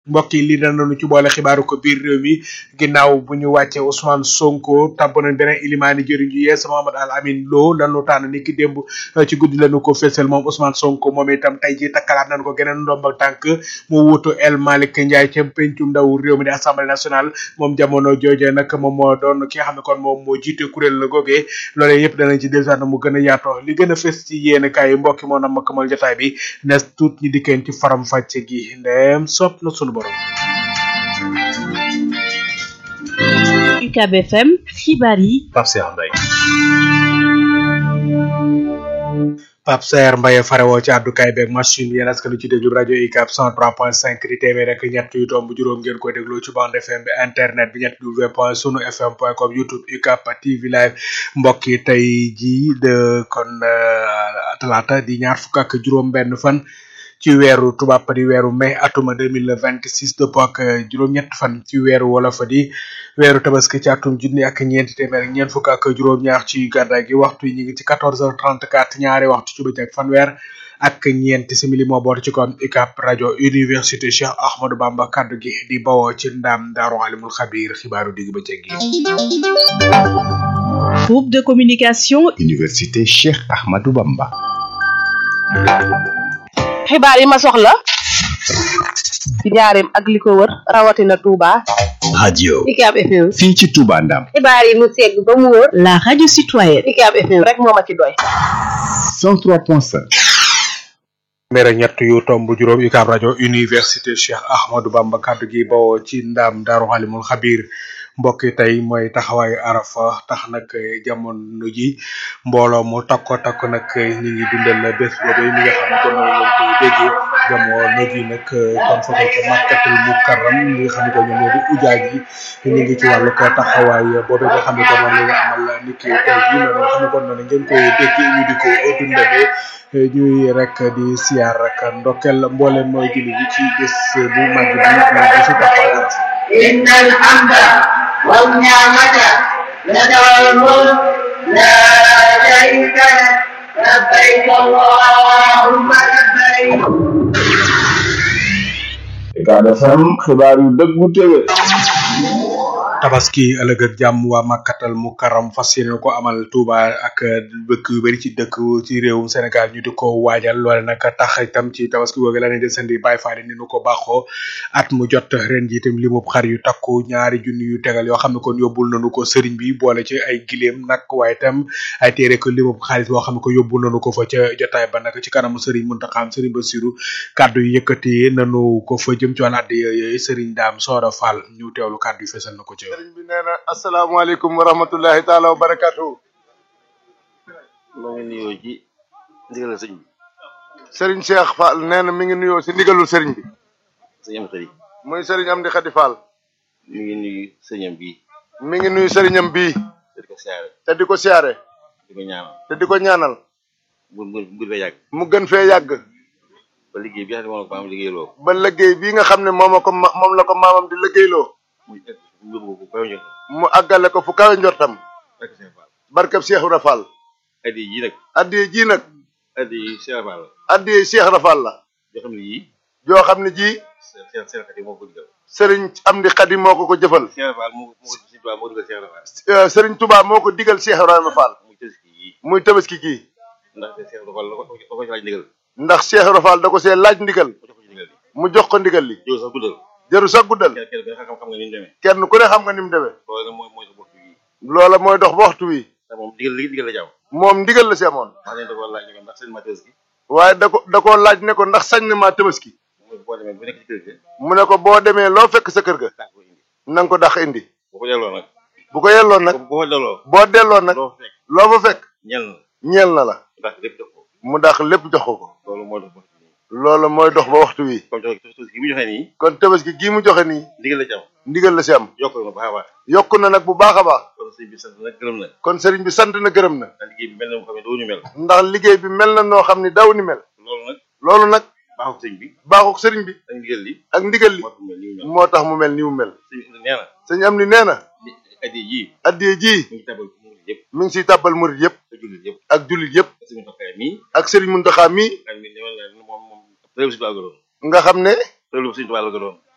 mbokk yi lii danañu ci boole xibaaru ko biir réew mi ginnaaw bu ñu wàccee Ousmane Sonko tabb nañ beneen ilimaani jëriñ ju yees Mohamed Al Amin Lo lanu tànn ni ki démb ci guddi lañu ko fésal moom Ousmane Sonko moom itam tey ji takkalaat nañ ko geneen ndombal tànk mu wuutu El Malick Ndiaye ca pencum ndaw réew mi di assemblée nationale moom jamono jooje nag moom moo doon ki nga xam ne kon moom moo jiite kuréel la googee loolee yëpp danañ ci dellusiwaat na mu gën a yaatoo li gën a fës ci yéen kaay yi mbokki moo nam makkamal jotaay bi nes tuut ñi dikkeen ci faram fàcce gi ndeem sopp na sunu borom UCAB FM xibaar yi Pape Cheikh Mbaye Pape Saer Mbaye farewoo ci àddukaay beeg machine yéen askan ci déglu rajo UCAB 103.5 di téeméer rek ñett yu tomb juróom ngeen koy déglu ci bande FM bi internet bi ñett w point sunu fm point com youtube UCAB TV live mbokk yi tey jii de kon talaata di ñaar fukk ak juróom benn fan ci weeru tubaab di weeru mai atuma deux mille vingt six dëppoo ak juróom-ñett fan ci weeru wolof di weeru tabaski ci atum junni ak ñeenti téeméer ak ñeent fukk ak juróom-ñaar ci gàddaay gi waxtu yi ñu ngi ci quatorze heures trente quatre ñaari waxtu ci bëccëg fanweer ak ñeenti simili moo boot ci kon UCAB rajo université Cheikh Ahmadou Bamba kaddu gi di bawoo ci ndam daaru alimul xabir xibaaru digg bëccëg gi. groupe de communication Université Cheikh Ahmadou Bamba. xibaar yi ma soxla ci njaareem ak li ko wër rawatina Touba. radio UCAB FM. fii ci Touba Ndam. xibaar yi mu segg ba mu wër. la radio citoyenne UCAB FM rek moo ma ci doy. 103.5. téeméer ñett yu tomb juróom UCAB rajo université Cheikh Ahmadou Bamba kaddu gi bawoo ci ndam daaru alimul xabir mbokk yi tey mooy taxawaayu arafa tax nag jamono ji mbooloo mu takko takko nag ñi ngi dundal bés boobu mi nga xam ne kon mooy ngeen koy déggee jamono ji nag kon foto ko makkatul mukarram ñi nga xam ne kon ñoo di ujaaj yi ñu ngi ci wàllu ko taxawaay boobu nga xam ne kon moom la ñu amal ni ki tey jii noonu nga xam ne kon noonu ngeen koy déggee ñu di ko dundalee ñuy rek di siyaar rek ndokkel mboolem mooy julli ji ci bés bu mag bi ñu bisu taxawaay arafa إن الحمد والنعمة لك الملك لا شريك لك لبيك اللهم لبيك UCAB FM xibaar yu dëggu téwé tabaski ëllëg ak jàmm waa makkatal mu karam fas yéene ko amal Touba ak dëkk yu bari ci dëkk ci réewum Sénégal ñu di ko waajal loole nag tax itam ci tabaski googu la ne desandi Baye Fall ni nu ko baaxoo at mu jot ren ji itam limub xar yu takku ñaari junni yu tegal yoo xam ne kon yóbbul nañu ko sëriñ bi boole ci ay gileem nag waaye itam ay téere ko limub xaalis boo xam ne ko yóbbul nañu ko fa ca jotaay ba nag ci kanamu sëriñ Muntaxa sëriñ Basiru kàddu yu yëkkati nanu ko fa jëm ci wàllu addi yooyu sëriñ Daam Sooda Fall ñu teewlu kàddu yu fesal na ko ci sëriñ bi nee na asalaamaaleykum wa rahmatullahi taala wa barakatuhu maa ngi nuyoo ci ndigalal sëñ bi sëriñ Cheikh Fall nee na mi ngi nuyoo si ndigalul sëriñ bi sëñ am xëri muy sëriñ Amdi Xadi Fall mi ngi nuyu sëñam bii mi ngi nuyu sëriñam bii te di ko siyaare te di ko siyaare di ko ñaanal te di ko ñaanal bu bu bu fee yàgg mu gën fee yàgg ba liggéey bi nga xam ne moom la ko maam liggéeyloo ba liggéey bii nga xam ne moom ko ma moom la ko maamam di liggéeyloo muy egg mu yóbbu ko kaw njot mu àggale ko fu kawe njortam rek Cheikh Fall barkab Cheikh Ibra Fall addi yi nag addiye ji nag addi yi Cheikh Fall la addiye Cheikh Ibra Fall la yoo xam ne yii joo xam ne ji Cheikh Cheikh Xadi moo ko digal sëriñ Amdi Xadi moo ko ko jëfal Cheikh Fall moo ko moo ko si tubaab moo digal Cheikh Fall Euh, sëriñ Touba moo ko digal Cheikh Ibrahima Fall muy tëski yii muy tabaski gii ndax Cheikh Fall la ko da ko ci laaj ndigal ndax Cheikh Ibra Fall da ko see laaj ndigal mu jox ko ci ndigal li mu jox ko ndigal li yow sax guddal jaru sax guddal kenn kenn xam xam nga ni mu demee kenn ku ne xam nga ni mu demee loolu nag mooy mooy sa bopp yi loola mooy dox ba waxtu wi ndax moom ndigal li ndigal la jaaw moom ndigal la si amoon wax nañ da ko laaj ne ko ndax seen ma tëski waaye da ko da koo laaj ne ko ndax sañ na maa tabaski mooy boo demee bu nekk ci kër ga mu ne ko boo demee loo fekk sa kër ga daa ko indi na nga ko dax indi bu ko delloo nag bu ko yelloon nag bu ko delloo boo delloo nag loo fekk loo fa fekk ñel na ñeel na la ndax lépp def ko mu dax lépp jox ko ko loolu moo tax bopp nii loola mooy dox ba waxtu wi comme joxe tëski gi mu joxe nii kon tabaski gii mu joxe nii ndigal la ci am ndigal la si am yokk na baax a baax yokk na nag bu baax a baax kon sëñ bi sant nag gërëm na kon sëriñ bi sant na gërëm na ndax liggéey bi mel na mu xam ne doo ñu mel ndax liggéey bi mel na noo xam ni daw ni mel loolu nag loolu nag baaxul sëñ bi baaxuk sëriñ bi ak ndigal li ak ndigal li moo tax mel nii mu mel moo tax mu mel ni mu mel sëñ bi nee na sëñ am ni nee na li addi yii addiye ji mu ngi tabal mu ngi yëpp mi ngi siy tàbbal murit yëpp te jullit yëpp ak jullit yëpp ak suñu tokkaay mii ak sëriñ Muntaxa mi ak mi ñëwal na moom moom réew si tubaab la doon nga xam ne réew si tubaab la doon